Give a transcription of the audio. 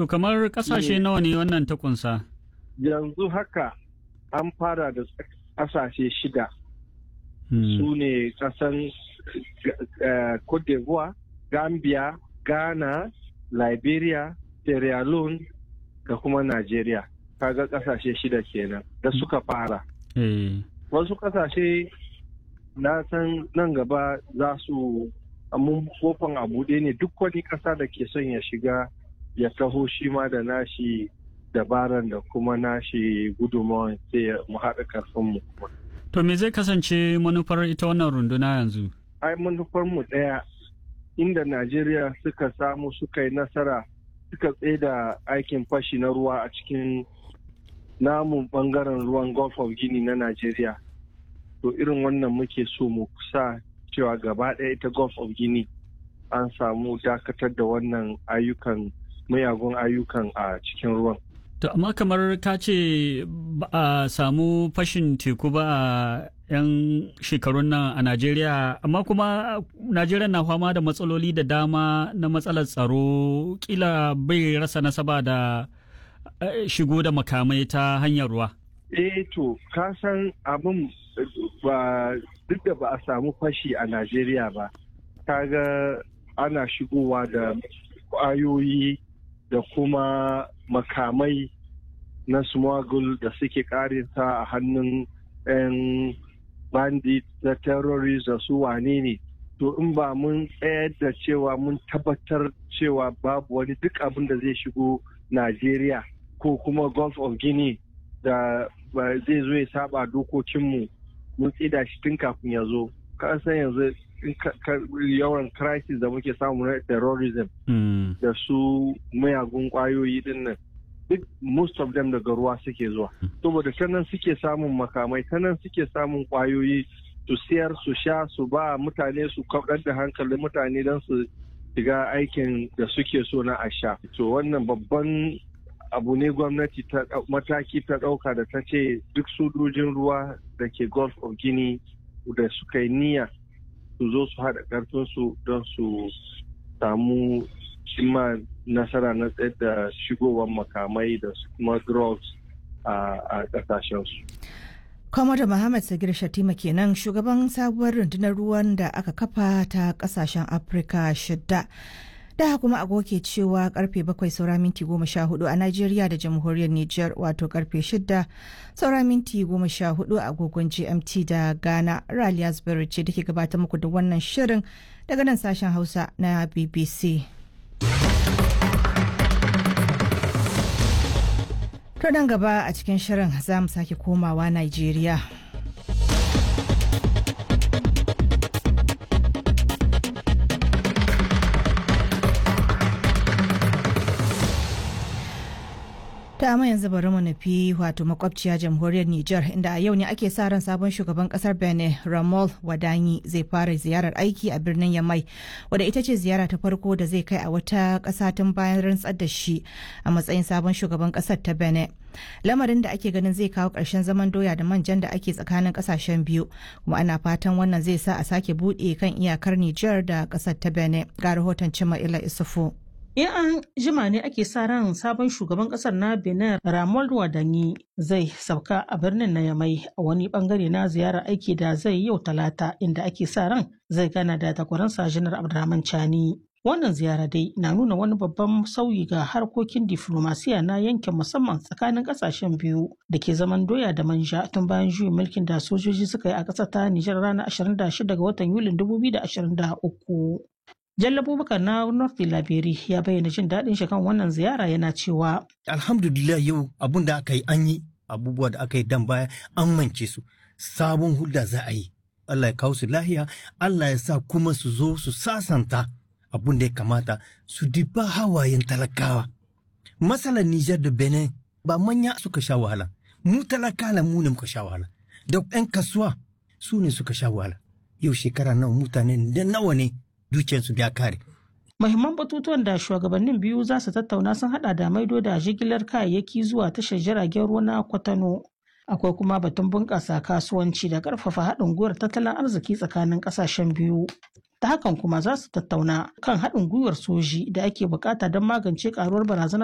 To kamar kasashe nawa ne wannan ta kunsa? Yanzu haka an fara da kasashe shida. Su ne kasan Cote d'Ivoire, Gambia, Ghana, Liberia, Sierra Leone da kuma Najeriya. Kaga kasashe shida kenan da suka fara. Wasu kasashe na san nan gaba za su mun kofan a buɗe ne duk wani ƙasa da ke son ya shiga ya taho shi ma da nashi dabaran da kuma nashi gudunmawan sai mu haɗa karfinmu kuma. To me zai kasance manufar ita wannan runduna yanzu? Ai manufar mu ɗaya inda Najeriya suka samu suka yi nasara suka da aikin fashi na ruwa a cikin namun bangaren ruwan Gulf of Guinea na Najeriya. To irin wannan muke so mu sa cewa gaba ɗaya ita Gulf of Guinea an samu dakatar da wannan ayyukan mayagun ayyukan a cikin ruwan. To amma kamar ka ce ba a samu fashin teku ba a 'yan shekarun nan a Najeriya, amma kuma Najeriya na fama da matsaloli da dama na matsalar tsaro kila bai rasa nasaba da shigo da makamai ta hanyar ruwa. Eh to, ka san abin ba duk da ba a samu fashi a Najeriya ba, kaga ana shigowa da ƙwayoyi da kuma makamai na smuggle da suke karinsa a hannun 'yan bandit da terrorist da su wane ne to in ba mun tsayar da cewa mun tabbatar cewa babu wani duk abin da zai shigo Najeriya ko kuma Gulf of Guinea da zai zo ya saba dokokinmu mun tsida shi tun kafin ya zo ka san yanzu yawan crisis da muke samu na terrorism da su mayagun kwayoyi din nan duk most of them daga ruwa suke zuwa saboda ta nan suke samun makamai ta nan suke samun kwayoyi su siyar su sha su ba mutane su kaɗar da hankalin mutane don su shiga aikin da suke so na a sha to wannan babban abu ne gwamnati ta mataki ta ɗauka da ta ce duk sojojin ruwa da ke gulf of guinea da suka yi niyya su zo su haɗa ƙarfinsu don su samu cimma nasara na tsayar da shigowar makamai da kuma drugs a ƙasashensu. Kwamada Muhammad Sagir Shatima kenan shugaban sabuwar rundunar ruwan da aka kafa ta ƙasashen Afirka shidda. da kuma agogo ke cewa karfe bakwai saura minti goma sha hudu a Najeriya da jamhuriyar Nijar wato karfe shida saura minti goma sha hudu a agogon GMT da Ghana Raliya Zubairu ce da ke gabatar muku da wannan shirin daga nan sashen Hausa na BBC. To nan gaba a cikin shirin za mu sake komawa Najeriya. ta amma yanzu bari mu nufi wato makwabciya jamhuriyar Nijar inda a yau ne ake sa ran sabon shugaban kasar Benin Ramol Wadanyi zai fara ziyarar aiki a birnin Yamai wadda ita ce ziyara ta farko da zai kai a wata ƙasa tun bayan rantsar da shi a matsayin sabon shugaban ƙasar ta Benin. Lamarin da ake ganin zai kawo ƙarshen zaman doya da manjan da ake tsakanin ƙasashen biyu kuma ana fatan wannan zai sa a sake buɗe kan iyakar Nijar da ƙasar ta Benin ga rahoton Cima Ila Isufu. In an jima ne ake sa ran sabon shugaban kasar na Benin Ramon Wadanyi zai sauka a birnin na Yamai a wani bangare na ziyarar aiki da zai yau talata inda ake sa ran zai gana da takwaransa Janar Abdurrahman Chani. Wannan ziyara dai na nuna wani babban sauyi ga harkokin diflomasiya na yankin musamman tsakanin kasashen biyu da ke zaman doya da manja tun bayan juyin mulkin da sojoji suka yi a ƙasar ta Nijar ranar 26 ga watan Yulin 2023. Jalla Abubakar na North Laberi ya bayyana jin daɗin shi kan wannan ziyara yana cewa. Alhamdulillah yau abun da aka yi an yi abubuwa da aka yi dan baya an mance su sabon hulda za a yi. Allah ya kawo su lahiya, Allah ya sa kuma su zo su sasanta abun da ya kamata su diba hawayen talakawa. Matsalar Nijar da Benin ba manya suka sha wahala, mu talakala mu ne muka sha wahala, da 'yan kasuwa su ne suka sha wahala. Yau shekara nawa mutane da nawa ne dukiyarsu ya kare. Mahimman batutuwan da shugabannin biyu za su tattauna sun hada da maido da jigilar kayayyaki zuwa tashar jiragen ruwa na Kwatano. Akwai kuma batun bunƙasa kasuwanci da ƙarfafa haɗin gwiwar tattalin arziki tsakanin ƙasashen biyu. Ta hakan kuma za su tattauna kan haɗin gwiwar soji da ake bukata don magance ƙaruwar barazanar